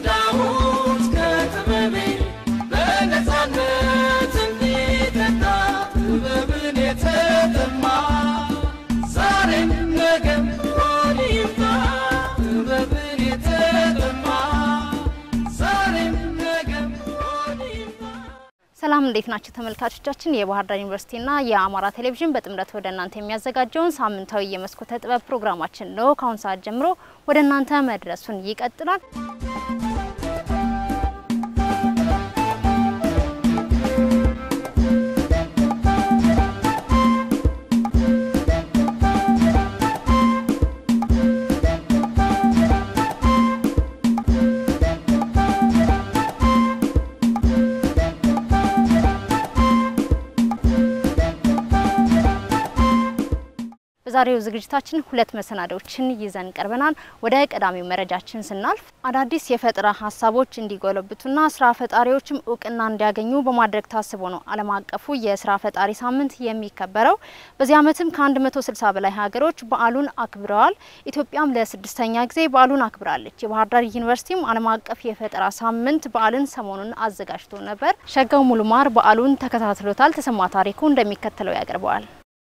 ቀዳሁት ከጥበቤ በነፃነት እንዲጠጣ ጥበብን የተጠማ ዛሬም ነገም ሆድ ይምጣ ጥበብን የተጠማ ዛሬም ነገም ሆድ ይምጣ ሰላም እንዴት ናቸው ተመልካቾቻችን? የባህር ዳር ዩኒቨርሲቲና የአማራ ቴሌቪዥን በጥምረት ወደ እናንተ የሚያዘጋጀውን ሳምንታዊ የመስኮተ ጥበብ ፕሮግራማችን ነው ከአሁን ሰዓት ጀምሮ ወደ እናንተ መድረሱን ይቀጥላል። በዛሬው ዝግጅታችን ሁለት መሰናዶችን ይዘን ቀርበናል። ወደ ቀዳሚው መረጃችን ስናልፍ አዳዲስ የፈጠራ ሀሳቦች እንዲጎለብቱና ስራ ፈጣሪዎችም እውቅና እንዲያገኙ በማድረግ ታስቦ ነው ዓለም አቀፉ የስራ ፈጣሪ ሳምንት የሚከበረው። በዚህ ዓመትም ከ160 በላይ ሀገሮች በዓሉን አክብረዋል። ኢትዮጵያም ለስድስተኛ ጊዜ በዓሉን አክብራለች። የባህር ዳር ዩኒቨርሲቲም ዓለም አቀፍ የፈጠራ ሳምንት በዓልን ሰሞኑን አዘጋጅቶ ነበር። ሸጋው ሙሉማር በዓሉን ተከታትሎታል። ተሰማ ታሪኩ እንደሚከተለው ያቀርበዋል።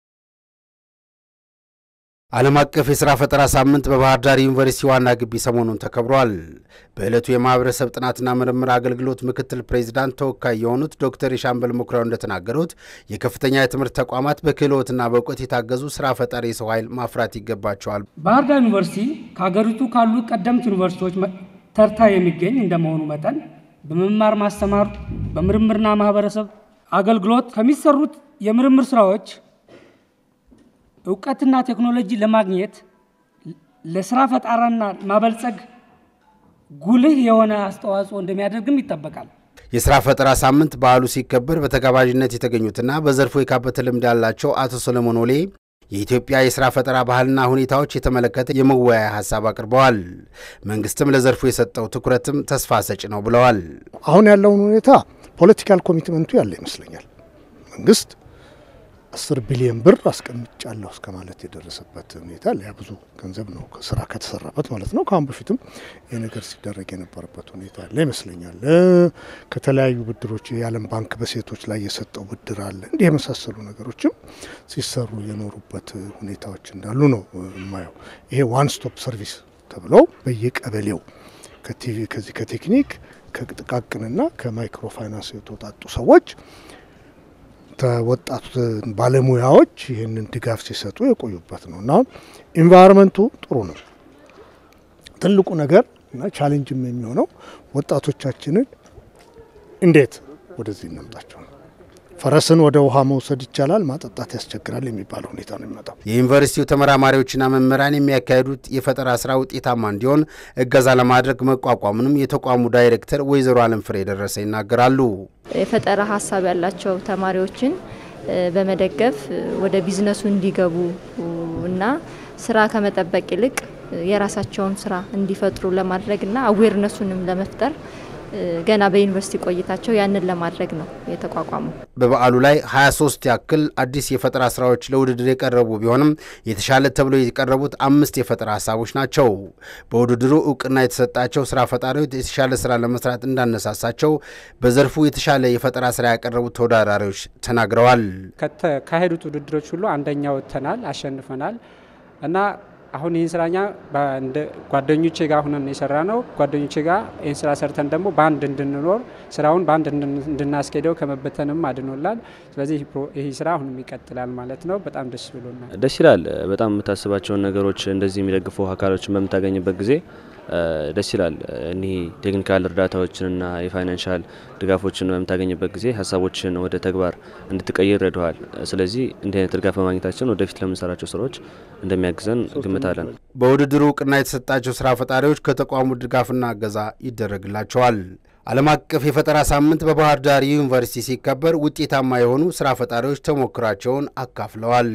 ዓለም አቀፍ የሥራ ፈጠራ ሳምንት በባህር ዳር ዩኒቨርሲቲ ዋና ግቢ ሰሞኑን ተከብሯል። በዕለቱ የማኅበረሰብ ጥናትና ምርምር አገልግሎት ምክትል ፕሬዚዳንት ተወካይ የሆኑት ዶክተር የሻምበል ሙክራው እንደተናገሩት የከፍተኛ የትምህርት ተቋማት በክህሎትና በእውቀት የታገዙ ሥራ ፈጣሪ የሰው ኃይል ማፍራት ይገባቸዋል። ባህር ዳር ዩኒቨርሲቲ ከሀገሪቱ ካሉ ቀደምት ዩኒቨርሲቲዎች መ- ተርታ የሚገኝ እንደመሆኑ መጠን በመማር ማስተማር በምርምርና ማህበረሰብ አገልግሎት ከሚሰሩት የምርምር ስራዎች እውቀትና ቴክኖሎጂ ለማግኘት ለስራ ፈጠራና ማበልጸግ ጉልህ የሆነ አስተዋጽኦ እንደሚያደርግም ይጠበቃል። የሥራ ፈጠራ ሳምንት በዓሉ ሲከበር በተጋባዥነት የተገኙትና በዘርፉ የካበተ ልምድ ያላቸው አቶ ሰለሞን ወሌ የኢትዮጵያ የሥራ ፈጠራ ባህልና ሁኔታዎች የተመለከተ የመወያያ ሀሳብ አቅርበዋል። መንግስትም ለዘርፉ የሰጠው ትኩረትም ተስፋ ሰጭ ነው ብለዋል። አሁን ያለውን ሁኔታ ፖለቲካል ኮሚትመንቱ ያለ ይመስለኛል። መንግስት አስር ቢሊዮን ብር አስቀምጫለሁ እስከ ማለት የደረሰበት ሁኔታ ያ ብዙ ገንዘብ ነው ስራ ከተሰራበት ማለት ነው። ከአሁን በፊትም ይህ ነገር ሲደረግ የነበረበት ሁኔታ ያለ ይመስለኛል። እ ከተለያዩ ብድሮች የዓለም ባንክ በሴቶች ላይ የሰጠው ብድር አለ። እንዲህ የመሳሰሉ ነገሮችም ሲሰሩ የኖሩበት ሁኔታዎች እንዳሉ ነው የማየው። ይሄ ዋን ስቶፕ ሰርቪስ ተብሎ በየቀበሌው ከቲቪ ከዚህ ከቴክኒክ ከጥቃቅንና ከማይክሮ ፋይናንስ የተውጣጡ ሰዎች ተወጣቱ ባለሙያዎች ይህንን ድጋፍ ሲሰጡ የቆዩበት ነው እና አሁን ኢንቫይሮንመንቱ ጥሩ ነው። ትልቁ ነገር እና ቻሌንጅም የሚሆነው ወጣቶቻችንን እንዴት ወደዚህ እናምጣቸው ነው። ፈረስን ወደ ውሃ መውሰድ ይቻላል፣ ማጠጣት ያስቸግራል የሚባለው ሁኔታ ነው የሚመጣው። የዩኒቨርሲቲው ተመራማሪዎችና መምህራን የሚያካሂዱት የፈጠራ ስራ ውጤታማ እንዲሆን እገዛ ለማድረግ መቋቋሙንም የተቋሙ ዳይሬክተር ወይዘሮ አለም ፍሬ ደረሰ ይናገራሉ። የፈጠራ ሀሳብ ያላቸው ተማሪዎችን እ በመደገፍ እ ወደ ቢዝነሱ እንዲገቡ እና ስራ ከመጠበቅ ይልቅ እ የራሳቸውን ስራ እንዲፈጥሩ ለማድረግና አዌርነሱንም ለመፍጠር እ ገና በዩኒቨርሲቲ ቆይታቸው ያንን ለማድረግ ነው የተቋቋመው። በበዓሉ ላይ 23 ያክል አዲስ የፈጠራ ስራዎች ለውድድር የቀረቡ ቢሆንም የተሻለ ተብሎ የቀረቡት አምስት የፈጠራ ሀሳቦች ናቸው። በውድድሩ እውቅና የተሰጣቸው ስራ ፈጣሪዎች የተሻለ ስራ ለመስራት እንዳነሳሳቸው በዘርፉ የተሻለ የፈጠራ ስራ ያቀረቡት ተወዳዳሪዎች ተናግረዋል። ከተካሄዱት ውድድሮች ሁሉ አንደኛ ወጥተናል፣ አሸንፈናል እና አሁን ይህን ስራኛ በአንድ ጓደኞቼ ጋር ሁነን የሰራ ነው። ጓደኞቼ ጋር ይህን ስራ ሰርተን ደግሞ በአንድ እንድንኖር ስራውን በአንድ እንድን- እንድናስኬደው ከመበተንም አድኖላል። ስለዚህ ይህ ፕሮ- ይህ ስራ አሁንም ይቀጥላል ማለት ነው። በጣም ደስ ብሎናል። ደስ ይላል። በጣም የምታስባቸውን ነገሮች እንደዚህ የሚደግፉ አካሎችን በምታገኝበት ጊዜ እ ደስ ይላል። እኒህ ቴክኒካል እርዳታዎችንና የፋይናንሻል ድጋፎችን በምታገኝበት ጊዜ ሀሳቦችን ወደ ተግባር እንድትቀይር ይረዳዋል። ስለዚህ እንዲህ አይነት ድጋፍ በማግኘታችን ወደፊት ለምንሰራቸው ስራዎች እንደሚያግዘን ግምታለን። በውድድሩ እውቅና የተሰጣቸው ስራ ፈጣሪዎች ከተቋሙ ድጋፍና እገዛ ይደረግላቸዋል። ዓለም አቀፍ የፈጠራ ሳምንት በባህር ዳር ዩኒቨርሲቲ ሲከበር ውጤታማ የሆኑ ስራ ፈጣሪዎች ተሞክራቸውን አካፍለዋል።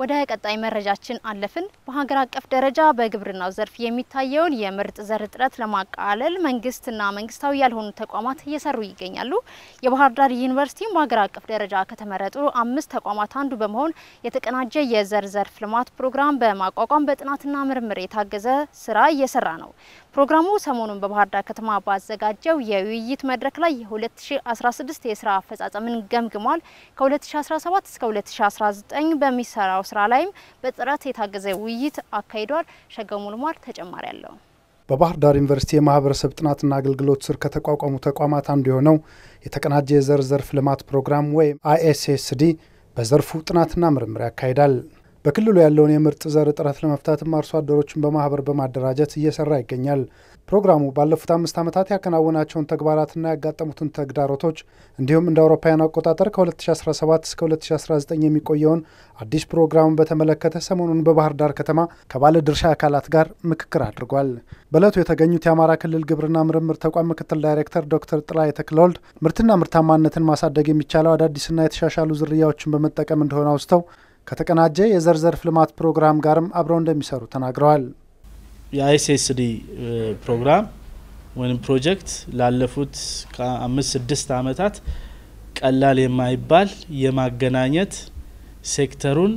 ወደ ቀጣይ መረጃችን አለፍን። በሀገር አቀፍ ደረጃ በግብርናው ዘርፍ የሚታየውን የምርጥ ዘር እጥረት ለማቃለል መንግስትና መንግስታዊ ያልሆኑ ተቋማት እየሰሩ ይገኛሉ። የባህር ዳር ዩኒቨርሲቲም በሀገር አቀፍ ደረጃ ከተመረጡ አምስት ተቋማት አንዱ በመሆን የተቀናጀ የዘር ዘርፍ ልማት ፕሮግራም በማቋቋም በጥናትና ምርምር የታገዘ ስራ እየሰራ ነው። ፕሮግራሙ ሰሞኑን በባህር ዳር ከተማ ባዘጋጀው የውይይት መድረክ ላይ የ2016 የስራ አፈጻጸምን ገምግሟል። ከ2017 እስከ 2019 በሚሰራው ስራ ላይም በጥረት የታገዘ ውይይት አካሂዷል። ሸገው ሙልሟል ተጨማሪ አለው። በባህር ዳር ዩኒቨርሲቲ የማህበረሰብ ጥናትና አገልግሎት ስር ከተቋቋሙ ተቋማት አንዱ የሆነው የተቀናጀ የዘር ዘርፍ ልማት ፕሮግራም ወይም አይኤስኤስዲ በዘርፉ ጥናትና ምርምር ያካሂዳል። በክልሉ ያለውን የምርጥ ዘር እጥረት ለመፍታትም አርሶ አደሮችን በማህበር በማደራጀት እየሰራ ይገኛል። ፕሮግራሙ ባለፉት አምስት ዓመታት ያከናወናቸውን ተግባራትና ያጋጠሙትን ተግዳሮቶች እንዲሁም እንደ አውሮፓውያን አቆጣጠር ከ2017 እስከ 2019 የሚቆየውን አዲስ ፕሮግራሙን በተመለከተ ሰሞኑን በባህር ዳር ከተማ ከባለ ድርሻ አካላት ጋር ምክክር አድርጓል። በእለቱ የተገኙት የአማራ ክልል ግብርና ምርምር ተቋም ምክትል ዳይሬክተር ዶክተር ጥላይ ተክለወልድ ምርትና ምርታማነትን ማሳደግ የሚቻለው አዳዲስና የተሻሻሉ ዝርያዎችን በመጠቀም እንደሆነ አውስተው ከተቀናጀ የዘር ዘርፍ ልማት ፕሮግራም ጋርም አብረው እንደሚሰሩ ተናግረዋል። የአይሲኤስዲ ፕሮግራም ወይም ፕሮጀክት ላለፉት ከአምስት ስድስት ዓመታት ቀላል የማይባል የማገናኘት ሴክተሩን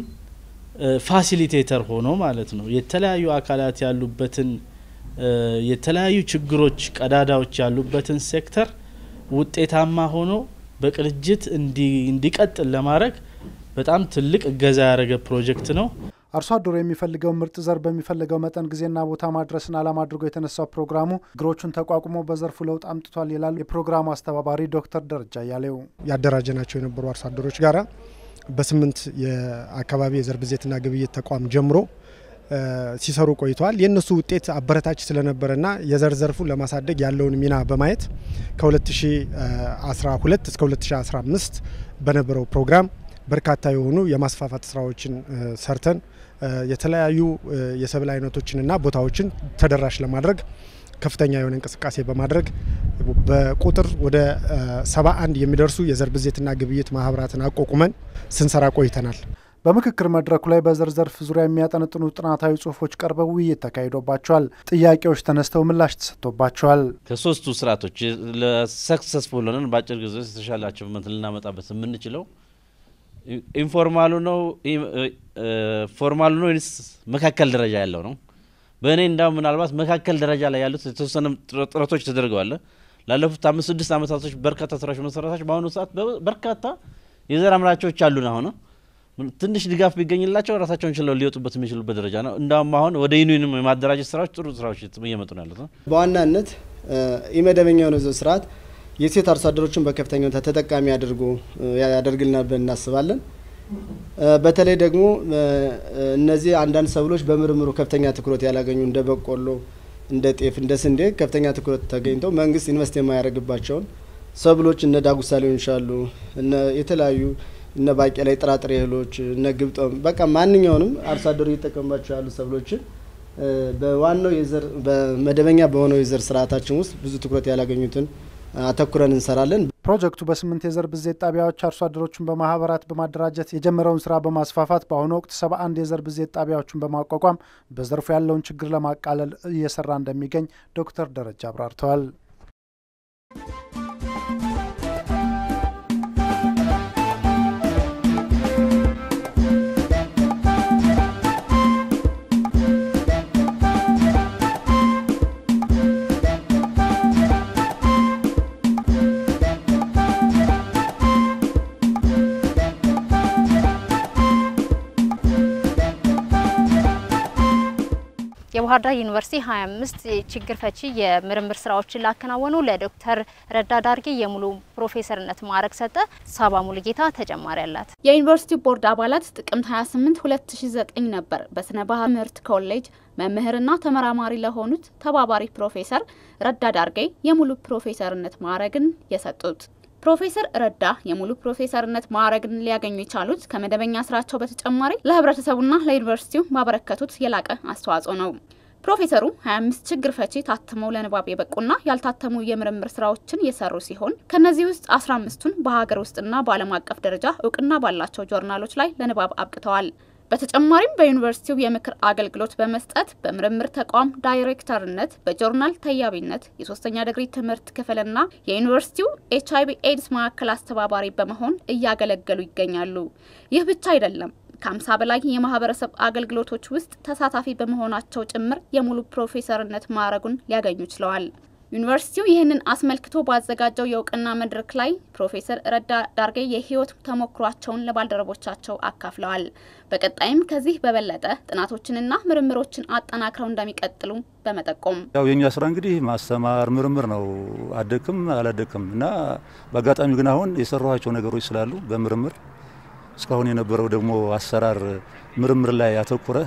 ፋሲሊቴተር ሆኖ ማለት ነው የተለያዩ አካላት ያሉበትን የተለያዩ ችግሮች፣ ቀዳዳዎች ያሉበትን ሴክተር ውጤታማ ሆኖ በቅንጅት እንዲቀጥል ለማድረግ በጣም ትልቅ እገዛ ያደረገ ፕሮጀክት ነው። አርሶ አደሩ የሚፈልገው ምርጥ ዘር በሚፈልገው መጠን ጊዜና ቦታ ማድረስን ዓላማ አድርጎ የተነሳው ፕሮግራሙ ችግሮቹን ተቋቁሞ በዘርፉ ለውጥ አምጥቷል ይላሉ የፕሮግራሙ አስተባባሪ ዶክተር ደረጃ እያሌው። ያደራጀናቸው የነበሩ አርሶ አደሮች ጋራ በስምንት የአካባቢ የዘር ብዜትና ግብይት ተቋም ጀምሮ ሲሰሩ ቆይተዋል። የእነሱ ውጤት አበረታች ስለነበረና የዘር ዘርፉን ለማሳደግ ያለውን ሚና በማየት ከ2012 እስከ 2015 በነበረው ፕሮግራም በርካታ የሆኑ የማስፋፋት ስራዎችን ሰርተን የተለያዩ የሰብል አይነቶችንና ቦታዎችን ተደራሽ ለማድረግ ከፍተኛ የሆነ እንቅስቃሴ በማድረግ በቁጥር ወደ ሰባ አንድ የሚደርሱ የዘር ብዜትና ግብይት ማህበራትን አቋቁመን ስንሰራ ቆይተናል። በምክክር መድረኩ ላይ በዘር ዘርፍ ዙሪያ የሚያጠነጥኑ ጥናታዊ ጽሁፎች ቀርበው ውይይት ተካሂዶባቸዋል። ጥያቄዎች ተነስተው ምላሽ ተሰጥቶባቸዋል። ከሶስቱ ስርዓቶች ለሰክሰስፉል ሆነን በአጭር ጊዜ ውስጥ የተሻለ አቺቭመንት ልናመጣበት የምንችለው ኢንፎርማሉ ነው ፎርማሉ ነው ወይስ መካከል ደረጃ ያለው ነው? በእኔ እንዳውም ምናልባት መካከል ደረጃ ላይ ያሉት የተወሰነ ጥረቶች ተደርገዋል። ላለፉት አምስት ስድስት ዓመታቶች በርካታ ስራዎች መሰረታቸው በአሁኑ ሰዓት በርካታ የዘር አምራቾች አሉን። አሁን ትንሽ ድጋፍ ቢገኝላቸው ራሳቸውን ችለው ሊወጡበት የሚችሉበት ደረጃ ነው። እንዳውም አሁን ወደ ዩኒየንም የማደራጀት ስራዎች ጥሩ ስራዎች እየመጡ ነው ያሉት። በዋናነት ኢመደበኛ የሆነ ዘር ስርዓት የሴት አርሶ አደሮችን በከፍተኛ ሁኔታ ተጠቃሚ አድርጎ ያደርግልናል ብለን እናስባለን። በተለይ ደግሞ እነዚህ አንዳንድ ሰብሎች በምርምሩ ከፍተኛ ትኩረት ያላገኙ እንደ በቆሎ፣ እንደ ጤፍ፣ እንደ ስንዴ ከፍተኛ ትኩረት ተገኝተው መንግስት ኢንቨስት የማያደርግባቸውን ሰብሎች እነ ዳጉሳ ሊሆን ይችላሉ፣ እነ የተለያዩ እነ ባቄላ፣ የጥራጥሬ እህሎች፣ እነ ግብጦም በቃ ማንኛውንም አርሶ አደሩ እየተጠቀሙባቸው ያሉ ሰብሎችን በዋናው የዘር በመደበኛ በሆነው የዘር ስርዓታችን ውስጥ ብዙ ትኩረት ያላገኙትን አተኩረን እንሰራለን። ፕሮጀክቱ በስምንት የዘር ብዜት ጣቢያዎች አርሶ አደሮችን በማህበራት በማደራጀት የጀመረውን ስራ በማስፋፋት በአሁኑ ወቅት ሰባ አንድ የዘር ብዜት ጣቢያዎችን በማቋቋም በዘርፉ ያለውን ችግር ለማቃለል እየሰራ እንደሚገኝ ዶክተር ደረጃ አብራርተዋል። የባህር ዳር ዩኒቨርሲቲ 25 ችግር ፈቺ የምርምር ስራዎችን ላከናወኑ ለዶክተር ረዳ ዳርጌ የሙሉ ፕሮፌሰርነት ማዕረግ ሰጠ። ሳባ ሙሉጌታ ተጨማሪ አላት። የዩኒቨርሲቲ ቦርድ አባላት ጥቅምት 28 2009 ነበር በስነ ባህል ትምህርት ኮሌጅ መምህርና ተመራማሪ ለሆኑት ተባባሪ ፕሮፌሰር ረዳ ዳርጌ የሙሉ ፕሮፌሰርነት ማዕረግን የሰጡት። ፕሮፌሰር ረዳ የሙሉ ፕሮፌሰርነት ማዕረግን ሊያገኙ የቻሉት ከመደበኛ ስራቸው በተጨማሪ ለህብረተሰቡና ለዩኒቨርሲቲው ባበረከቱት የላቀ አስተዋጽኦ ነው። ፕሮፌሰሩ 25 ችግር ፈቺ ታትመው ለንባብ የበቁና ያልታተሙ የምርምር ስራዎችን የሰሩ ሲሆን ከነዚህ ውስጥ 15ቱን በሀገር ውስጥና በዓለም አቀፍ ደረጃ እውቅና ባላቸው ጆርናሎች ላይ ለንባብ አብቅተዋል። በተጨማሪም በዩኒቨርሲቲው የምክር አገልግሎት በመስጠት በምርምር ተቋም ዳይሬክተርነት፣ በጆርናል ተያቢነት፣ የሶስተኛ ዲግሪ ትምህርት ክፍልና የዩኒቨርሲቲው ኤች አይቪ ኤድስ ማዕከል አስተባባሪ በመሆን እያገለገሉ ይገኛሉ። ይህ ብቻ አይደለም። ከአምሳ በላይ የማህበረሰብ አገልግሎቶች ውስጥ ተሳታፊ በመሆናቸው ጭምር የሙሉ ፕሮፌሰርነት ማዕረጉን ሊያገኙ ችለዋል። ዩኒቨርሲቲው ይህንን አስመልክቶ ባዘጋጀው የእውቅና መድረክ ላይ ፕሮፌሰር ረዳ ዳርጌ የህይወት ተሞክሯቸውን ለባልደረቦቻቸው አካፍለዋል። በቀጣይም ከዚህ በበለጠ ጥናቶችንና ምርምሮችን አጠናክረው እንደሚቀጥሉ በመጠቆም ያው የኛ ስራ እንግዲህ ማስተማር ምርምር ነው። አደክም አላደክም እና በአጋጣሚ ግን አሁን የሰራኋቸው ነገሮች ስላሉ በምርምር እስካሁን የነበረው ደግሞ አሰራር ምርምር ላይ ያተኮረ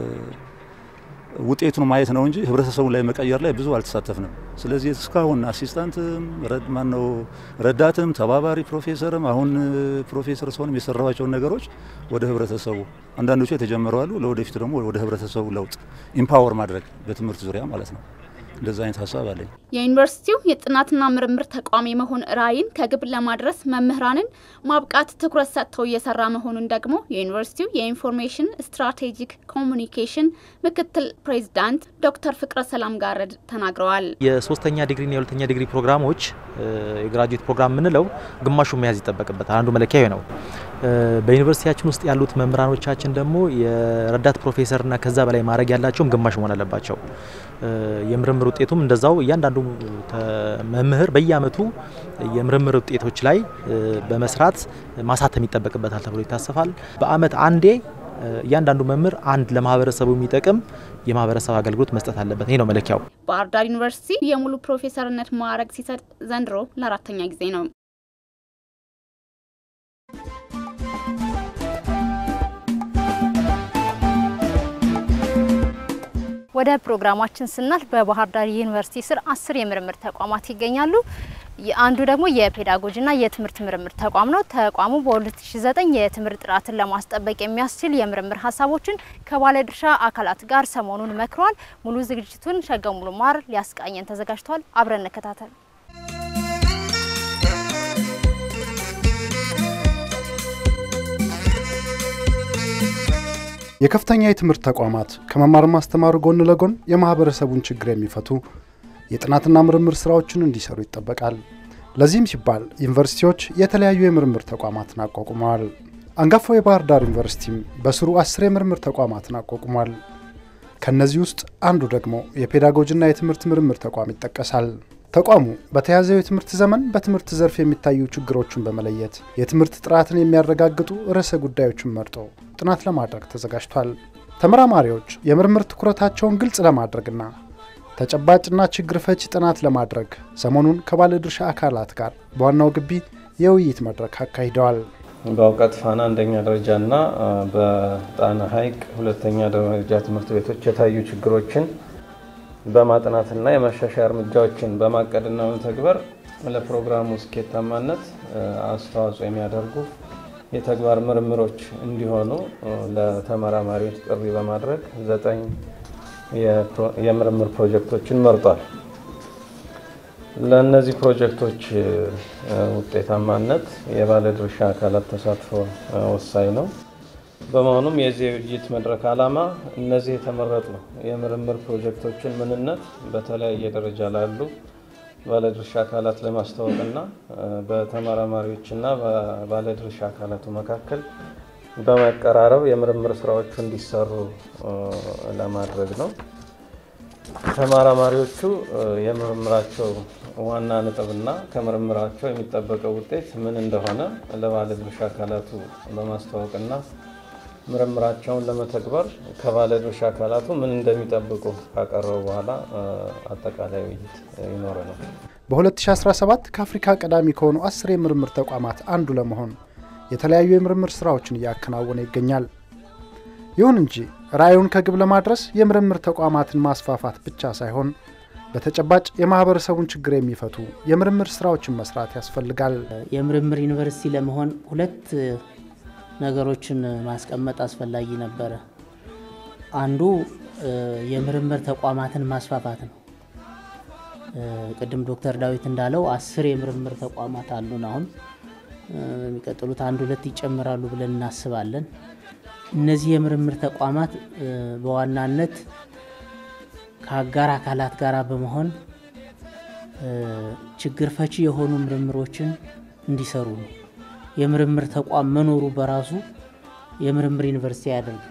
ውጤቱን ማየት ነው እንጂ ህብረተሰቡን ላይ መቀየር ላይ ብዙ አልተሳተፍንም። ስለዚህ እስካሁን አሲስታንትም ማነው ረዳትም ተባባሪ ፕሮፌሰርም አሁን ፕሮፌሰር ሲሆንም የሰራኋቸውን ነገሮች ወደ ህብረተሰቡ አንዳንዶቹ የተጀመሩ አሉ። ለወደፊቱ ደግሞ ወደ ህብረተሰቡ ለውጥ ኢምፓወር ማድረግ በትምህርት ዙሪያ ማለት ነው። እንደዛ አይነት ሀሳብ አለኝ። የዩኒቨርሲቲው የጥናትና ምርምር ተቋም የመሆን ራዕይን ከግብ ለማድረስ መምህራንን ማብቃት ትኩረት ሰጥተው እየሰራ መሆኑን ደግሞ የዩኒቨርሲቲው የኢንፎርሜሽን ስትራቴጂክ ኮሚኒኬሽን ምክትል ፕሬዚዳንት ዶክተር ፍቅረ ሰላም ጋረድ ተናግረዋል። የሶስተኛ ዲግሪና የሁለተኛ ዲግሪ ፕሮግራሞች የግራጁዌት ፕሮግራም የምንለው ግማሹ መያዝ ይጠበቅበታል። አንዱ መለኪያ ነው። በዩኒቨርሲቲያችን ውስጥ ያሉት መምህራኖቻችን ደግሞ የረዳት ፕሮፌሰርና ከዛ በላይ ማድረግ ያላቸውም ግማሽ መሆን አለባቸው። የምርምር ውጤቱም እንደዛው እያንዳንዱ መምህር በየአመቱ የምርምር ውጤቶች ላይ በመስራት ማሳተም ይጠበቅበታል ተብሎ ይታሰፋል። በአመት አንዴ እያንዳንዱ መምህር አንድ ለማህበረሰቡ የሚጠቅም የማህበረሰብ አገልግሎት መስጠት አለበት። ይህ ነው መለኪያው። ባህር ዳር ዩኒቨርሲቲ የሙሉ ፕሮፌሰርነት ማዕረግ ሲሰጥ ዘንድሮ ለአራተኛ ጊዜ ነው። ወደ ፕሮግራማችን ስናልፍ በባህር ዳር ዩኒቨርሲቲ ስር አስር የምርምር ተቋማት ይገኛሉ። አንዱ ደግሞ የፔዳጎጂና የትምህርት ምርምር ተቋም ነው። ተቋሙ በ2009 የትምህርት ጥራትን ለማስጠበቅ የሚያስችል የምርምር ሀሳቦችን ከባለድርሻ አካላት ጋር ሰሞኑን መክሯል። ሙሉ ዝግጅቱን ሸገው ሙሉ ማር ሊያስቃኘን ተዘጋጅቷል። አብረን እንከታተል። የከፍተኛ የትምህርት ተቋማት ከመማር ማስተማሩ ጎን ለጎን የማህበረሰቡን ችግር የሚፈቱ የጥናትና ምርምር ስራዎችን እንዲሰሩ ይጠበቃል። ለዚህም ሲባል ዩኒቨርሲቲዎች የተለያዩ የምርምር ተቋማትን አቋቁመዋል። አንጋፋው የባህር ዳር ዩኒቨርሲቲም በስሩ አስር የምርምር ተቋማትን አቋቁሟል። ከእነዚህ ውስጥ አንዱ ደግሞ የፔዳጎጂና የትምህርት ምርምር ተቋም ይጠቀሳል። ተቋሙ በተያዘው የትምህርት ዘመን በትምህርት ዘርፍ የሚታዩ ችግሮችን በመለየት የትምህርት ጥራትን የሚያረጋግጡ ርዕሰ ጉዳዮችን መርጦ ጥናት ለማድረግ ተዘጋጅቷል። ተመራማሪዎች የምርምር ትኩረታቸውን ግልጽ ለማድረግና ተጨባጭና ችግር ፈቺ ጥናት ለማድረግ ሰሞኑን ከባለድርሻ አካላት ጋር በዋናው ግቢ የውይይት መድረክ አካሂደዋል። በእውቀት ፋና አንደኛ ደረጃና በጣና ሐይቅ ሁለተኛ ደረጃ ትምህርት ቤቶች የታዩ ችግሮችን በማጥናትና የማሻሻያ እርምጃዎችን በማቀድና በመተግበር ለፕሮግራሙ ስኬታማነት አስተዋጽኦ የሚያደርጉ የተግባር ምርምሮች እንዲሆኑ ለተመራማሪዎች ጥሪ በማድረግ ዘጠኝ የምርምር ፕሮጀክቶችን መርጧል። ለእነዚህ ፕሮጀክቶች ውጤታማነት የባለድርሻ አካላት ተሳትፎ ወሳኝ ነው። በመሆኑም የዚህ የውይይት መድረክ ዓላማ እነዚህ የተመረጡ የምርምር ፕሮጀክቶችን ምንነት በተለያየ ደረጃ ላሉ ባለድርሻ አካላት ለማስተዋወቅና በተመራማሪዎችና ባለድርሻ አካላቱ መካከል በመቀራረብ የምርምር ስራዎቹ እንዲሰሩ ለማድረግ ነው። ተመራማሪዎቹ የምርምራቸው ዋና ነጥብና ከምርምራቸው የሚጠበቀው ውጤት ምን እንደሆነ ለባለድርሻ አካላቱ በማስተዋወቅና ምርምራቸውን ለመተግበር ከባለድርሻ አካላቱ ምን እንደሚጠብቁ ካቀረቡ በኋላ አጠቃላይ ውይይት ይኖረናል። በ2017 ከአፍሪካ ቀዳሚ ከሆኑ አስር የምርምር ተቋማት አንዱ ለመሆን የተለያዩ የምርምር ስራዎችን እያከናወነ ይገኛል። ይሁን እንጂ ራዕዩን ከግብ ለማድረስ የምርምር ተቋማትን ማስፋፋት ብቻ ሳይሆን በተጨባጭ የማህበረሰቡን ችግር የሚፈቱ የምርምር ስራዎችን መስራት ያስፈልጋል። የምርምር ዩኒቨርሲቲ ለመሆን ሁለት ነገሮችን ማስቀመጥ አስፈላጊ ነበረ። አንዱ የምርምር ተቋማትን ማስፋፋት ነው። ቅድም ዶክተር ዳዊት እንዳለው አስር የምርምር ተቋማት አሉን። አሁን የሚቀጥሉት አንድ ሁለት ይጨምራሉ ብለን እናስባለን። እነዚህ የምርምር ተቋማት በዋናነት ከአጋር አካላት ጋር በመሆን ችግር ፈቺ የሆኑ ምርምሮችን እንዲሰሩ ነው። የምርምር ተቋም መኖሩ በራሱ የምርምር ዩኒቨርሲቲ አያደርግም።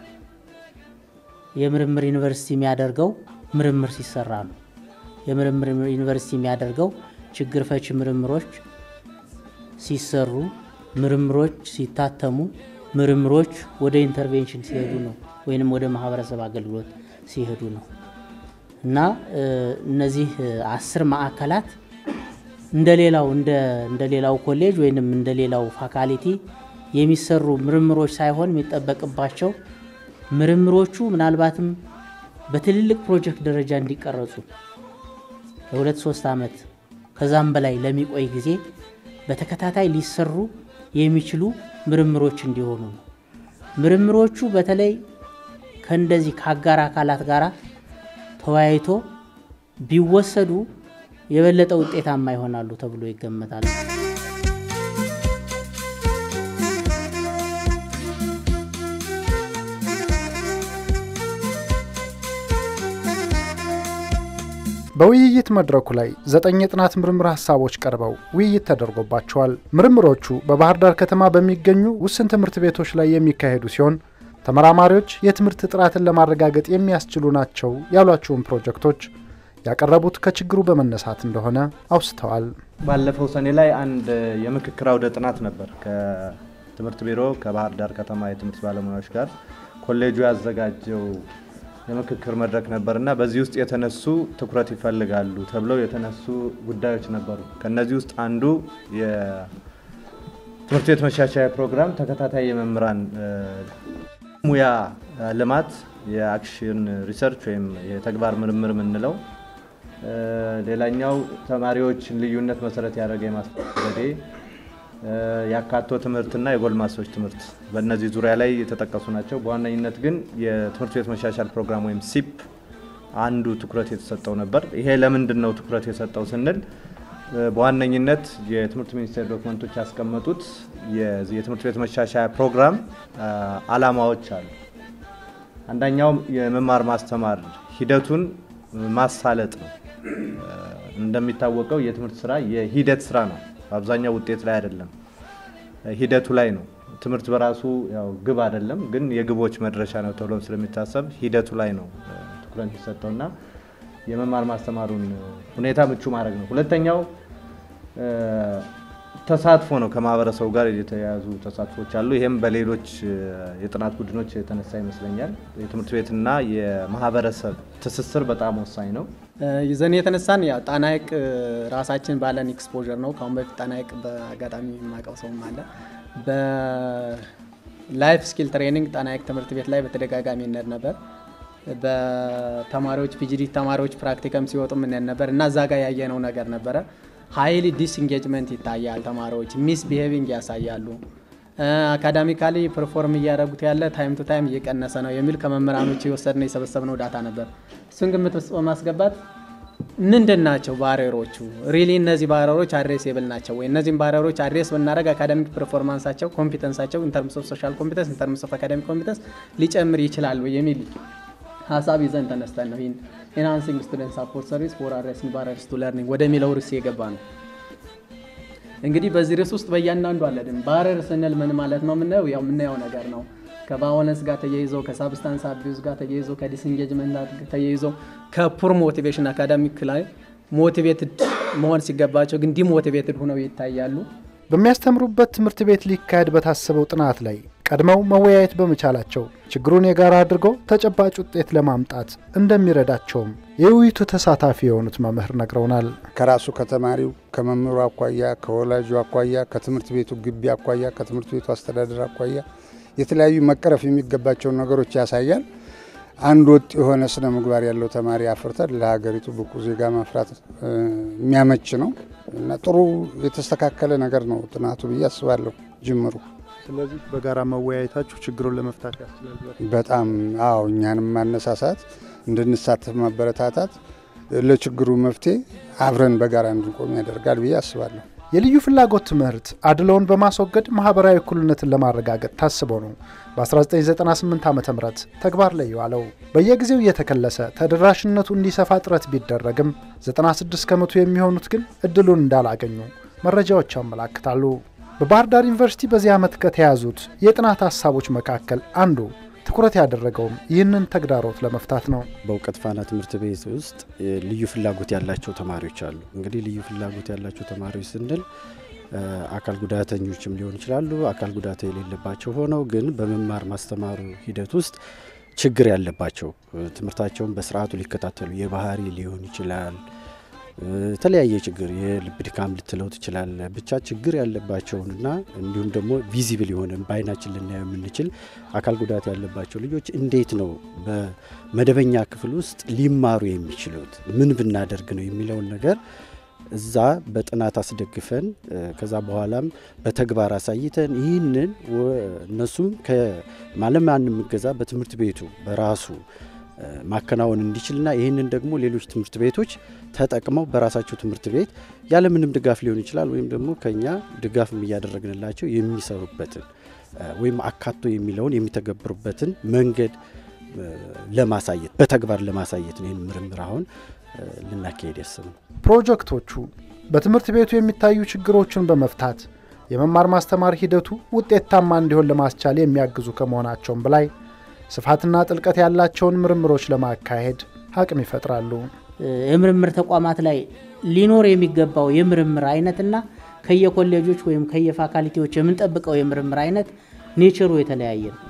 የምርምር ዩኒቨርሲቲ የሚያደርገው ምርምር ሲሰራ ነው። የምርምር ዩኒቨርሲቲ የሚያደርገው ችግር ፈቺ ምርምሮች ሲሰሩ፣ ምርምሮች ሲታተሙ፣ ምርምሮች ወደ ኢንተርቬንሽን ሲሄዱ ነው ወይንም ወደ ማህበረሰብ አገልግሎት ሲሄዱ ነው እና እነዚህ አስር ማዕከላት እንደ ሌላው እንደ ሌላው ኮሌጅ ወይንም እንደ ሌላው ፋካሊቲ የሚሰሩ ምርምሮች ሳይሆን የሚጠበቅባቸው ምርምሮቹ ምናልባትም በትልልቅ ፕሮጀክት ደረጃ እንዲቀረጹ ለሁለት ሶስት ዓመት ከዛም በላይ ለሚቆይ ጊዜ በተከታታይ ሊሰሩ የሚችሉ ምርምሮች እንዲሆኑ ነው። ምርምሮቹ በተለይ ከእንደዚህ ከአጋር አካላት ጋር ተወያይቶ ቢወሰዱ የበለጠ ውጤታማ ይሆናሉ ተብሎ ይገመታል። በውይይት መድረኩ ላይ ዘጠኝ የጥናት ምርምር ሀሳቦች ቀርበው ውይይት ተደርጎባቸዋል። ምርምሮቹ በባህር ዳር ከተማ በሚገኙ ውስን ትምህርት ቤቶች ላይ የሚካሄዱ ሲሆን ተመራማሪዎች የትምህርት ጥራትን ለማረጋገጥ የሚያስችሉ ናቸው ያሏቸውን ፕሮጀክቶች ያቀረቡት ከችግሩ በመነሳት እንደሆነ አውስተዋል። ባለፈው ሰኔ ላይ አንድ የምክክር አውደ ጥናት ነበር ከትምህርት ቢሮ ከባህር ዳር ከተማ የትምህርት ባለሙያዎች ጋር ኮሌጁ ያዘጋጀው የምክክር መድረክ ነበርና በዚህ ውስጥ የተነሱ ትኩረት ይፈልጋሉ ተብለው የተነሱ ጉዳዮች ነበሩ። ከነዚህ ውስጥ አንዱ የትምህርት ቤት መሻሻያ ፕሮግራም ተከታታይ የመምህራን ሙያ ልማት የአክሽን ሪሰርች ወይም የተግባር ምርምር የምንለው፣ ሌላኛው ተማሪዎችን ልዩነት መሰረት ያደረገ የማስተማር ዘዴ፣ የአካቶ ትምህርትና የጎልማሶች ትምህርት በእነዚህ ዙሪያ ላይ የተጠቀሱ ናቸው። በዋነኝነት ግን የትምህርት ቤት መሻሻል ፕሮግራም ወይም ሲፕ አንዱ ትኩረት የተሰጠው ነበር። ይሄ ለምንድን ነው ትኩረት የሰጠው ስንል በዋነኝነት የትምህርት ሚኒስቴር ዶክመንቶች ያስቀመጡት የትምህርት ቤት መሻሻያ ፕሮግራም አላማዎች አሉ። አንደኛው የመማር ማስተማር ሂደቱን ማሳለጥ ነው። እንደሚታወቀው የትምህርት ስራ የሂደት ስራ ነው። አብዛኛው ውጤት ላይ አይደለም፣ ሂደቱ ላይ ነው። ትምህርት በራሱ ያው ግብ አይደለም፣ ግን የግቦች መድረሻ ነው ተብሎ ስለሚታሰብ ሂደቱ ላይ ነው ትኩረት የሚሰጠውና የመማር ማስተማሩን ሁኔታ ምቹ ማድረግ ነው። ሁለተኛው ተሳትፎ ነው። ከማህበረሰቡ ጋር የተያያዙ ተሳትፎች አሉ። ይህም በሌሎች የጥናት ቡድኖች የተነሳ ይመስለኛል። የትምህርት ቤትና የማህበረሰብ ትስስር በጣም ወሳኝ ነው። ይዘን የተነሳን ያው ጣና ሐይቅ ራሳችን ባለን ኤክስፖዠር ነው። ከአሁን በፊት ጣና ሐይቅ በአጋጣሚ የማውቀው ሰውም አለ። በላይፍ ስኪል ትሬኒንግ ጣና ሐይቅ ትምህርት ቤት ላይ በተደጋጋሚ እንሄድ ነበር። በተማሪዎች ፒጂዲ ተማሪዎች ፕራክቲከም ሲወጡ ምንሄድ ነበር እና እዛ ጋር ያየነው ነገር ነበረ። ሀይሊ ዲስኢንጌጅመንት ይታያል። ተማሪዎች ሚስ ቢሄቪንግ ያሳያሉ። አካዳሚካሊ ፐርፎርም እያደረጉት ያለ ታይም ቱ ታይም እየቀነሰ ነው የሚል ከመምህራኖች የወሰድነው የሰበሰብነው ዳታ ነበር። እሱን ግምት ውስጥ በማስገባት ምንድን ናቸው ባሪየሮቹ? ሪሊ እነዚህ ባሪየሮች አድሬሴብል ናቸው ወይ? እነዚህም ባሪየሮች አድሬስ ብናደረግ አካዳሚክ ፐርፎርማንሳቸው፣ ኮምፒተንሳቸው ኢንተርምስ ኦፍ ሶሻል ኮምፒተንስ ኢንተርምስ ኦፍ አካዳሚክ ኮምፒተንስ ሊጨምር ይችላል ወይ የሚል ሀሳብ ይዘን ተነስተን ነው ይህን ኢንሃንሲንግ ስቱደንት ሳፖርት ሰርቪስ ፎር አድሬሲንግ ባሪየርስ ቱ ለርኒንግ ወደሚለው ርዕስ የገባ ነው። እንግዲህ በዚህ ርዕስ ውስጥ በእያንዳንዱ አለድን ባሪየር ስንል ምን ማለት ነው? የምናየው ያው የምናየው ነገር ነው። ከቫዮለንስ ጋር ተያይዞ ከሳብስታንስ አቢዩዝ ጋር ተያይዞ ከዲስኢንጌጅመንት ጋር ተያይዞ ከፑር ሞቲቬሽን አካዳሚክ ላይ ሞቲቬትድ መሆን ሲገባቸው ግን ዲሞቲቬትድ ሆነው ይታያሉ። በሚያስተምሩበት ትምህርት ቤት ሊካሄድ በታሰበው ጥናት ላይ ቀድመው መወያየት በመቻላቸው ችግሩን የጋራ አድርገው ተጨባጭ ውጤት ለማምጣት እንደሚረዳቸውም የውይይቱ ተሳታፊ የሆኑት መምህር ነግረውናል። ከራሱ ከተማሪው ከመምህሩ አኳያ፣ ከወላጁ አኳያ፣ ከትምህርት ቤቱ ግቢ አኳያ፣ ከትምህርት ቤቱ አስተዳደር አኳያ የተለያዩ መቀረፍ የሚገባቸውን ነገሮች ያሳያል። አንድ ወጥ የሆነ ስነ ምግባር ያለው ተማሪ አፍርተን ለሀገሪቱ ብቁ ዜጋ ማፍራት የሚያመች ነው እና ጥሩ የተስተካከለ ነገር ነው ጥናቱ ብዬ አስባለሁ ጅምሩ። ስለዚህ በጋራ መወያየታችሁ ችግሩን ለመፍታት ያስችላል። በጣም አዎ፣ እኛንም ማነሳሳት እንድንሳተፍ ማበረታታት ለችግሩ መፍትሄ አብረን በጋራ እንድንቆም ያደርጋል ብዬ አስባለሁ። የልዩ ፍላጎት ትምህርት አድሎውን በማስወገድ ማህበራዊ እኩልነትን ለማረጋገጥ ታስቦ ነው በ1998 ዓ ም ተግባር ላይ የዋለው። በየጊዜው እየተከለሰ ተደራሽነቱ እንዲሰፋ ጥረት ቢደረግም 96 ከመቶ የሚሆኑት ግን እድሉን እንዳላገኙ መረጃዎች ያመላክታሉ። በባህር ዳር ዩኒቨርሲቲ በዚህ ዓመት ከተያዙት የጥናት ሀሳቦች መካከል አንዱ ትኩረት ያደረገውም ይህንን ተግዳሮት ለመፍታት ነው። በእውቀት ፋና ትምህርት ቤት ውስጥ ልዩ ፍላጎት ያላቸው ተማሪዎች አሉ። እንግዲህ ልዩ ፍላጎት ያላቸው ተማሪዎች ስንል አካል ጉዳተኞችም ሊሆኑ ይችላሉ። አካል ጉዳት የሌለባቸው ሆነው ግን በመማር ማስተማሩ ሂደት ውስጥ ችግር ያለባቸው ትምህርታቸውን በስርዓቱ ሊከታተሉ የባህሪ ሊሆን ይችላል የተለያየ ችግር የልብ ድካም ልትለው ትችላለ። ብቻ ችግር ያለባቸውንና እንዲሁም ደግሞ ቪዚብል የሆነ በአይናችን ልናየው የምንችል አካል ጉዳት ያለባቸው ልጆች እንዴት ነው በመደበኛ ክፍል ውስጥ ሊማሩ የሚችሉት ምን ብናደርግ ነው የሚለውን ነገር እዛ በጥናት አስደግፈን ከዛ በኋላም በተግባር አሳይተን ይህንን እነሱም ከማለማንም እገዛ በትምህርት ቤቱ በራሱ ማከናወን እንዲችልና ይህንን ደግሞ ሌሎች ትምህርት ቤቶች ተጠቅመው በራሳቸው ትምህርት ቤት ያለምንም ድጋፍ ሊሆን ይችላል ወይም ደግሞ ከኛ ድጋፍም እያደረግንላቸው የሚሰሩበትን ወይም አካቶ የሚለውን የሚተገብሩበትን መንገድ ለማሳየት በተግባር ለማሳየት ነው ይህን ምርምር አሁን ልናካሄድ ያሰብነው። ፕሮጀክቶቹ በትምህርት ቤቱ የሚታዩ ችግሮችን በመፍታት የመማር ማስተማር ሂደቱ ውጤታማ እንዲሆን ለማስቻል የሚያግዙ ከመሆናቸውም በላይ ስፋትና ጥልቀት ያላቸውን ምርምሮች ለማካሄድ አቅም ይፈጥራሉ። የምርምር ተቋማት ላይ ሊኖር የሚገባው የምርምር አይነትና ከየኮሌጆች ወይም ከየፋካልቲዎች የምንጠብቀው የምርምር አይነት ኔቸሩ የተለያየ ነው።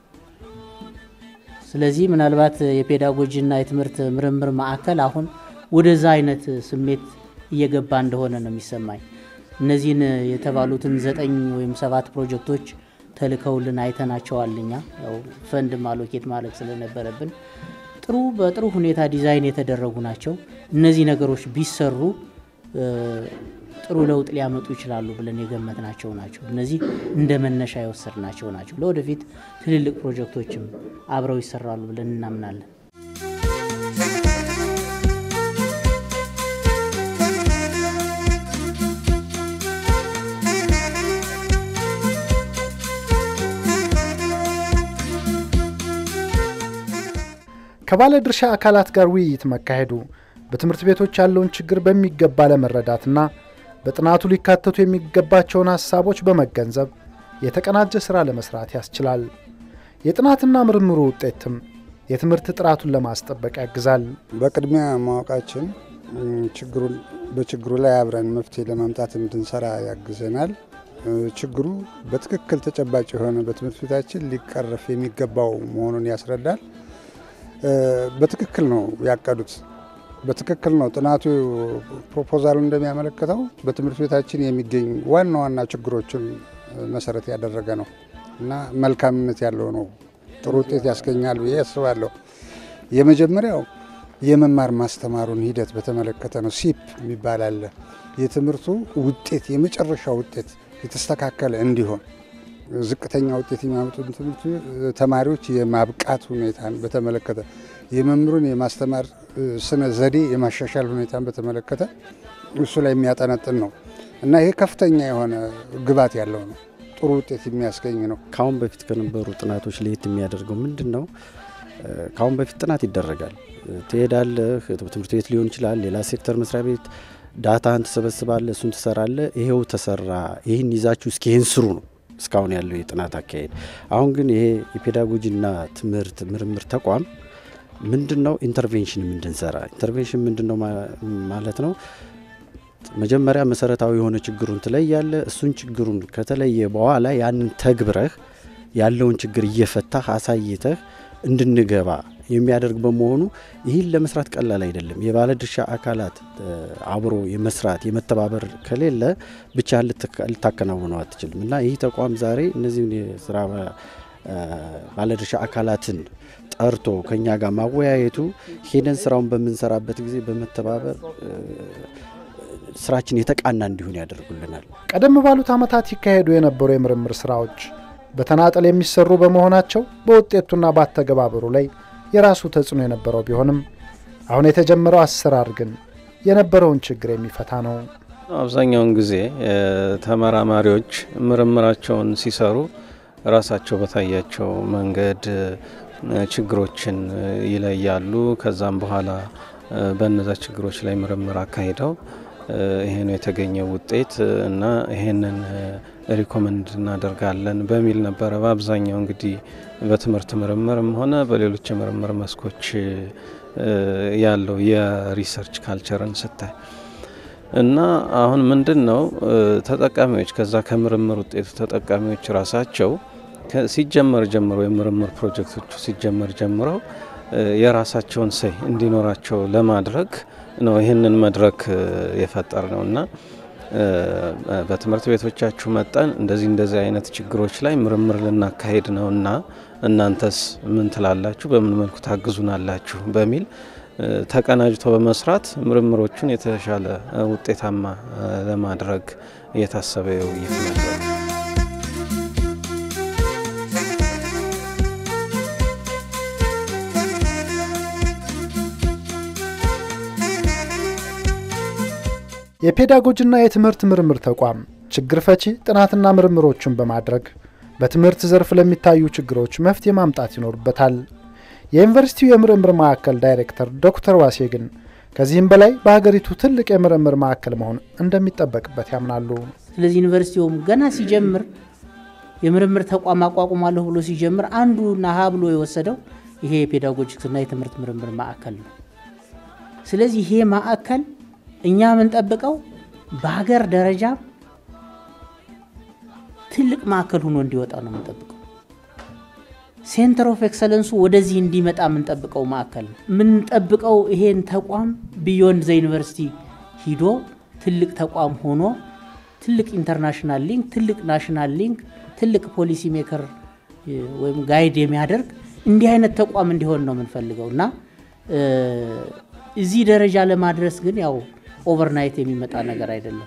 ስለዚህ ምናልባት የፔዳጎጂና የትምህርት ምርምር ማዕከል አሁን ወደዛ አይነት ስሜት እየገባ እንደሆነ ነው የሚሰማኝ። እነዚህን የተባሉትን ዘጠኝ ወይም ሰባት ፕሮጀክቶች ተልከውልን አይተናቸዋል። እኛ ያው ፈንድ ማሎኬት ማድረግ ስለነበረብን ጥሩ በጥሩ ሁኔታ ዲዛይን የተደረጉ ናቸው። እነዚህ ነገሮች ቢሰሩ ጥሩ ለውጥ ሊያመጡ ይችላሉ ብለን የገመትናቸው ናቸው። እነዚህ እንደ መነሻ የወሰድናቸው ናቸው። ለወደፊት ትልልቅ ፕሮጀክቶችም አብረው ይሰራሉ ብለን እናምናለን። ከባለ ድርሻ አካላት ጋር ውይይት መካሄዱ በትምህርት ቤቶች ያለውን ችግር በሚገባ ለመረዳትና በጥናቱ ሊካተቱ የሚገባቸውን ሀሳቦች በመገንዘብ የተቀናጀ ሥራ ለመስራት ያስችላል። የጥናትና ምርምሩ ውጤትም የትምህርት ጥራቱን ለማስጠበቅ ያግዛል። በቅድሚያ ማወቃችን ችግሩን በችግሩ ላይ አብረን መፍትሄ ለማምጣት እንድንሰራ ያግዘናል። ችግሩ በትክክል ተጨባጭ የሆነ በትምህርት ቤታችን ሊቀረፍ የሚገባው መሆኑን ያስረዳል። በትክክል ነው ያቀዱት። በትክክል ነው ጥናቱ ፕሮፖዛሉ እንደሚያመለክተው በትምህርት ቤታችን የሚገኙ ዋና ዋና ችግሮችን መሰረት ያደረገ ነው እና መልካምነት ያለው ነው። ጥሩ ውጤት ያስገኛል ብዬ አስባለሁ። የመጀመሪያው የመማር ማስተማሩን ሂደት በተመለከተ ነው። ሲፕ የሚባል አለ። የትምህርቱ ውጤት የመጨረሻ ውጤት የተስተካከለ እንዲሆን ዝቅተኛ ውጤት የሚያመጡ ትምህርት ተማሪዎች የማብቃት ሁኔታን በተመለከተ የመምህሩን የማስተማር ስነ ዘዴ የማሻሻል ሁኔታን በተመለከተ እሱ ላይ የሚያጠነጥን ነው እና ይሄ ከፍተኛ የሆነ ግባት ያለው ነው። ጥሩ ውጤት የሚያስገኝ ነው። ከአሁን በፊት ከነበሩ ጥናቶች ለየት የሚያደርገው ምንድን ነው? ከአሁን በፊት ጥናት ይደረጋል። ትሄዳለህ፣ ትምህርት ቤት ሊሆን ይችላል፣ ሌላ ሴክተር መስሪያ ቤት ዳታን ትሰበስባለህ፣ እሱን ትሰራለህ። ይሄው ተሰራ፣ ይህን ይዛችሁ እስኪ ይህን ስሩ ነው እስካሁን ያለው የጥናት አካሄድ። አሁን ግን ይሄ የፔዳጎጂና ትምህርት ምርምር ተቋም ምንድን ነው ኢንተርቬንሽን እንድንሰራ ኢንተርቬንሽን ምንድን ነው ማለት ነው? መጀመሪያ መሰረታዊ የሆነ ችግሩን ትለያለ። እሱን ችግሩን ከተለየ በኋላ ያንን ተግብረህ ያለውን ችግር እየፈታህ አሳይተህ እንድንገባ የሚያደርግ በመሆኑ ይህን ለመስራት ቀላል አይደለም። የባለድርሻ አካላት አብሮ የመስራት የመተባበር ከሌለ ብቻ ልታከናውነው አትችልም እና ይህ ተቋም ዛሬ እነዚህን የስራ ባለድርሻ አካላትን ጠርቶ ከኛ ጋር ማወያየቱ ሄደን ስራውን በምንሰራበት ጊዜ በመተባበር ስራችን የተቃና እንዲሆን ያደርጉልናል። ቀደም ባሉት ዓመታት ይካሄዱ የነበሩ የምርምር ስራዎች በተናጠል የሚሰሩ በመሆናቸው በውጤቱና በአተገባበሩ ላይ የራሱ ተጽዕኖ የነበረው ቢሆንም አሁን የተጀመረው አሰራር ግን የነበረውን ችግር የሚፈታ ነው። አብዛኛውን ጊዜ ተመራማሪዎች ምርምራቸውን ሲሰሩ ራሳቸው በታያቸው መንገድ ችግሮችን ይለያሉ። ከዛም በኋላ በነዛ ችግሮች ላይ ምርምር አካሂደው ይሄ ነው የተገኘው ውጤት እና ይሄንን ሪኮመንድ እናደርጋለን በሚል ነበረ በአብዛኛው እንግዲህ በትምህርት ምርምርም ሆነ በሌሎች የምርምር መስኮች ያለው የሪሰርች ካልቸርን ስታይ እና አሁን ምንድን ነው ተጠቃሚዎች ከዛ ከምርምር ውጤቱ ተጠቃሚዎች ራሳቸው ሲጀመር ጀምሮ የምርምር ፕሮጀክቶቹ ሲጀመር ጀምረው የራሳቸውን ሰይ እንዲኖራቸው ለማድረግ ነው ይህንን መድረክ የፈጠር ነው እና በትምህርት ቤቶቻችሁ መጠን እንደዚህ እንደዚህ አይነት ችግሮች ላይ ምርምር ልናካሄድ ነው እና እናንተስ ምን ትላላችሁ? በምን መልኩ ታግዙናላችሁ? በሚል ተቀናጅቶ በመስራት ምርምሮቹን የተሻለ ውጤታማ ለማድረግ የታሰበ የውይይት ነበር። የፔዳጎጂና የትምህርት ምርምር ተቋም ችግር ፈቺ ጥናትና ምርምሮችን በማድረግ በትምህርት ዘርፍ ለሚታዩ ችግሮች መፍትሄ ማምጣት ይኖርበታል። የዩኒቨርሲቲው የምርምር ማዕከል ዳይሬክተር ዶክተር ዋሴ ግን ከዚህም በላይ በሀገሪቱ ትልቅ የምርምር ማዕከል መሆን እንደሚጠበቅበት ያምናሉ። ስለዚህ ዩኒቨርሲቲውም ገና ሲጀምር የምርምር ተቋም አቋቁማለሁ ብሎ ሲጀምር አንዱና ሀ ብሎ የወሰደው ይሄ የፔዳጎጂክስና የትምህርት ምርምር ማዕከል ነው። ስለዚህ ይሄ ማዕከል እኛ የምንጠብቀው በሀገር ደረጃ ትልቅ ማዕከል ሆኖ እንዲወጣ ነው የምንጠብቀው። ሴንተር ኦፍ ኤክሰለንሱ ወደዚህ እንዲመጣ የምንጠብቀው ማዕከል ነው። የምንጠብቀው ይሄን ተቋም ቢዮንድ ዘ ዩኒቨርሲቲ ሂዶ ትልቅ ተቋም ሆኖ ትልቅ ኢንተርናሽናል ሊንክ፣ ትልቅ ናሽናል ሊንክ፣ ትልቅ ፖሊሲ ሜከር ወይም ጋይድ የሚያደርግ እንዲህ አይነት ተቋም እንዲሆን ነው የምንፈልገው እና እዚህ ደረጃ ለማድረስ ግን ያው ኦቨርናይት የሚመጣ ነገር አይደለም።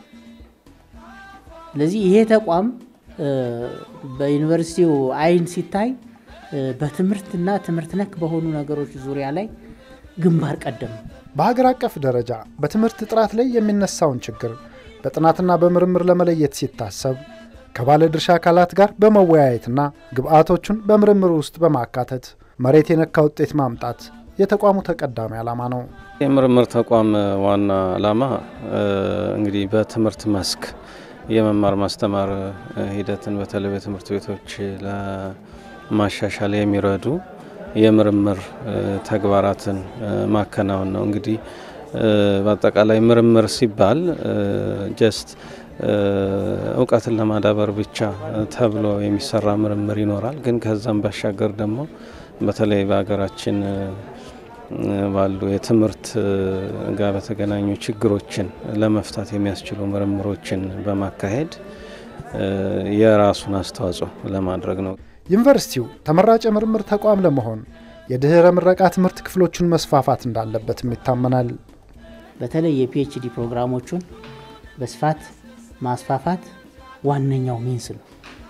ስለዚህ ይሄ ተቋም በዩኒቨርሲቲው አይን ሲታይ በትምህርትና ትምህርት ነክ በሆኑ ነገሮች ዙሪያ ላይ ግንባር ቀደም በሀገር አቀፍ ደረጃ በትምህርት ጥራት ላይ የሚነሳውን ችግር በጥናትና በምርምር ለመለየት ሲታሰብ ከባለድርሻ አካላት ጋር በመወያየትና ግብአቶቹን በምርምር ውስጥ በማካተት መሬት የነካ ውጤት ማምጣት የተቋሙ ተቀዳሚ ዓላማ ነው። የምርምር ተቋም ዋና ዓላማ እንግዲህ በትምህርት መስክ የመማር ማስተማር ሂደትን በተለይ በትምህርት ቤቶች ለማሻሻል የሚረዱ የምርምር ተግባራትን ማከናወን ነው። እንግዲህ በአጠቃላይ ምርምር ሲባል ጀስት እውቀትን ለማዳበር ብቻ ተብሎ የሚሰራ ምርምር ይኖራል። ግን ከዛም ባሻገር ደግሞ በተለይ በሀገራችን ባሉ የትምህርት ጋር በተገናኙ ችግሮችን ለመፍታት የሚያስችሉ ምርምሮችን በማካሄድ የራሱን አስተዋጽኦ ለማድረግ ነው። ዩኒቨርሲቲው ተመራጭ የምርምር ተቋም ለመሆን የድህረ ምረቃ ትምህርት ክፍሎቹን መስፋፋት እንዳለበትም ይታመናል። በተለይ የፒኤችዲ ፕሮግራሞቹን በስፋት ማስፋፋት ዋነኛው ሚንስ ነው።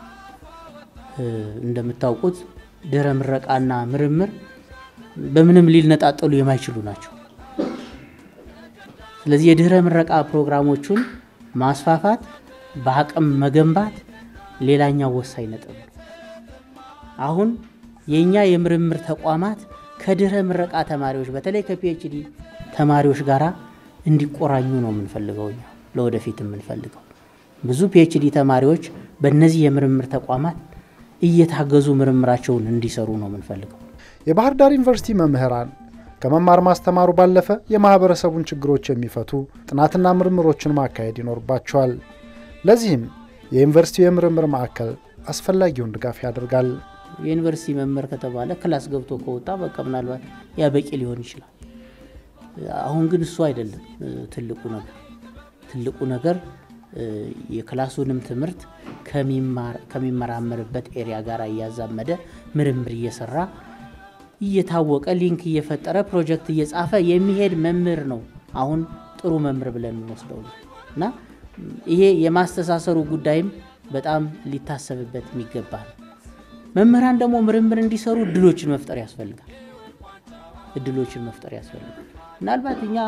እንደምታውቁት ድህረ ምረቃና ምርምር በምንም ሊነጣጠሉ የማይችሉ ናቸው። ስለዚህ የድህረ ምረቃ ፕሮግራሞቹን ማስፋፋት፣ በአቅም መገንባት ሌላኛው ወሳኝ ነጥብ ነው። አሁን የእኛ የምርምር ተቋማት ከድህረ ምረቃ ተማሪዎች በተለይ ከፒኤችዲ ተማሪዎች ጋር እንዲቆራኙ ነው የምንፈልገው እኛ ለወደፊት የምንፈልገው ብዙ ፒኤችዲ ተማሪዎች በእነዚህ የምርምር ተቋማት እየታገዙ ምርምራቸውን እንዲሰሩ ነው የምንፈልገው። የባህር ዳር ዩኒቨርሲቲ መምህራን ከመማር ማስተማሩ ባለፈ የማህበረሰቡን ችግሮች የሚፈቱ ጥናትና ምርምሮችን ማካሄድ ይኖርባቸዋል። ለዚህም የዩኒቨርሲቲው የምርምር ማዕከል አስፈላጊውን ድጋፍ ያደርጋል። የዩኒቨርሲቲ መምህር ከተባለ ክላስ ገብቶ ከወጣ በቃ ምናልባት ያ በቂ ሊሆን ይችላል። አሁን ግን እሱ አይደለም ትልቁ ነገር። ትልቁ ነገር የክላሱንም ትምህርት ከሚመራመርበት ኤሪያ ጋር እያዛመደ ምርምር እየሰራ እየታወቀ ሊንክ እየፈጠረ ፕሮጀክት እየጻፈ የሚሄድ መምህር ነው አሁን ጥሩ መምህር ብለን የምንወስደው ነው እና ይሄ የማስተሳሰሩ ጉዳይም በጣም ሊታሰብበት የሚገባ ነው። መምህራን ደግሞ ምርምር እንዲሰሩ እድሎችን መፍጠር ያስፈልጋል። እድሎችን መፍጠር ያስፈልጋል። ምናልባት እኛ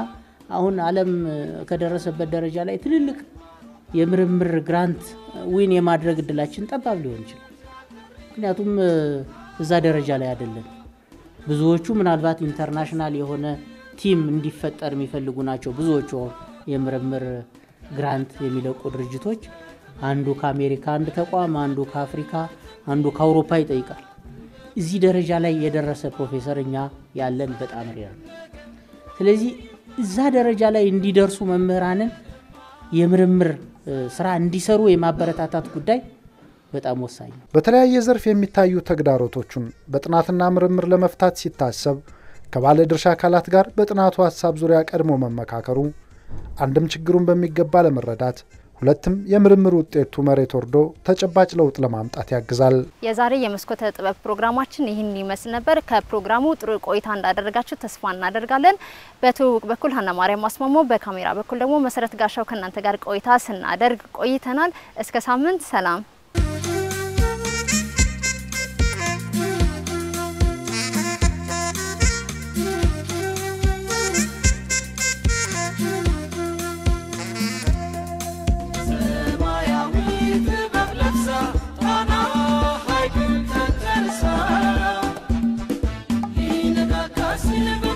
አሁን ዓለም ከደረሰበት ደረጃ ላይ ትልልቅ የምርምር ግራንት ዊን የማድረግ እድላችን ጠባብ ሊሆን ይችላል። ምክንያቱም እዛ ደረጃ ላይ አይደለም። ብዙዎቹ ምናልባት ኢንተርናሽናል የሆነ ቲም እንዲፈጠር የሚፈልጉ ናቸው። ብዙዎቹ የምርምር ግራንት የሚለቁ ድርጅቶች አንዱ ከአሜሪካ አንድ ተቋም፣ አንዱ ከአፍሪካ፣ አንዱ ከአውሮፓ ይጠይቃል። እዚህ ደረጃ ላይ የደረሰ ፕሮፌሰር እኛ ያለን በጣም ሬር ነው። ስለዚህ እዛ ደረጃ ላይ እንዲደርሱ መምህራንን የምርምር ስራ እንዲሰሩ የማበረታታት ጉዳይ በጣም ወሳኝ ነው። በተለያየ ዘርፍ የሚታዩ ተግዳሮቶቹን በጥናትና ምርምር ለመፍታት ሲታሰብ ከባለ ድርሻ አካላት ጋር በጥናቱ ሀሳብ ዙሪያ ቀድሞ መመካከሩ አንድም ችግሩን በሚገባ ለመረዳት ሁለትም የምርምር ውጤቱ መሬት ወርዶ ተጨባጭ ለውጥ ለማምጣት ያግዛል። የዛሬ የመስኮተ ጥበብ ፕሮግራማችን ይህን ይመስል ነበር። ከፕሮግራሙ ጥሩ ቆይታ እንዳደረጋችሁ ተስፋ እናደርጋለን። በትውውቅ በኩል ሀና ማርያም አስማሞ፣ በካሜራ በኩል ደግሞ መሰረት ጋሻው ከእናንተ ጋር ቆይታ ስናደርግ ቆይተናል። እስከ ሳምንት ሰላም። Ina da kasine